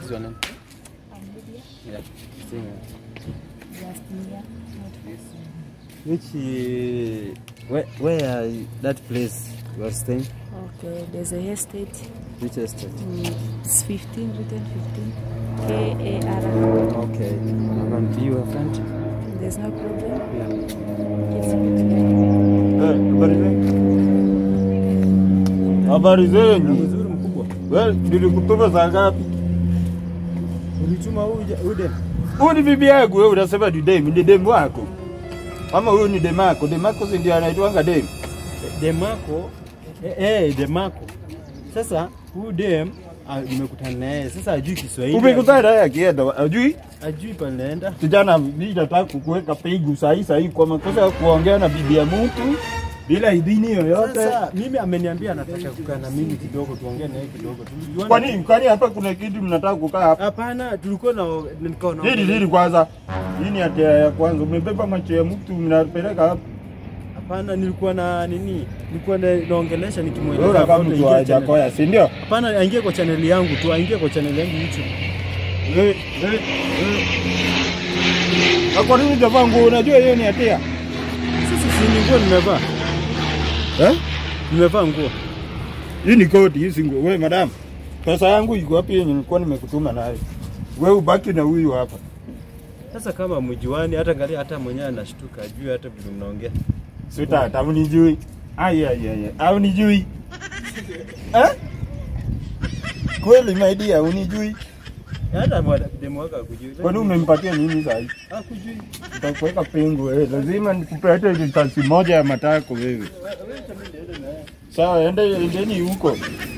is your name? I'm Lydia. Yeah. Sing. Just Mia. Which uh, where where that place you are staying? Okay, there's a estate. Which estate? Mm, It's 15, written 15. K-A-R. Okay. I can be your friend. There's no problem. Yeah. It's good. Habari zenyu. Mzuri mkubwa. Wewe nilikutuma saa ngapi? Ulituma huyu ude. Huyu ni bibi yangu wewe unasema ni demu, ni demu wako. Ama huyu ni demako, demako si ndio anaitwanga demu. Demako eh, eh Demako. Sasa huyu dem ah, nimekutana naye. Sasa ajui Kiswahili. Umekutana naye akienda, ajui? Ajui pale naenda. Kijana, mimi nataka kukuweka pigu sahi sahi kwa makosa ya kuongea na bibi ya mtu bila idhini yoyote. Sasa mimi ameniambia anataka kukaa na mimi kidogo tuongee naye kidogo. Tulijuana. Kwa nini? Kwani hapa kuna kitu mnataka kukaa hapa? Hapana, tulikuwa na nilikuwa na Hili hili kwanza. Hii ni hatia ya kwanza. Umebeba macho ya mtu mnapeleka hapa. Hapana, nilikuwa na nini? Nilikuwa na, naongelesha Wewe nikimweleza unakaa about mtu aingie wa channel. Jakoya, si ndio? Hapana, aingie kwa channel yangu tu, aingie kwa channel yangu YouTube. Eh, eh, eh. Na kwa nini utavaa nguo? Unajua hiyo ni hatia. Sasa si ni nguo nimevaa. Eh? Nimevaa nguo. Hii ni koti, hii si nguo. Wewe madam, pesa yangu iko wapi yenye nilikuwa nimekutuma nayo? Wewe ubaki na huyu hapa. Sasa kama mjuani, hata angalia, hata mwenyewe anashtuka, ajui hata vile mnaongea. Sweetheart, au nijui? Ai ai ai. Au nijui? Eh? Kweli my dear, unijui? Hata mwana- demu wako akujui. Kwani umempatia nini sasa hivi? Hakujui. Utakuweka pengo wewe. Lazima nikupete risasi moja ya matako wewe. Sawa, ende endeni huko.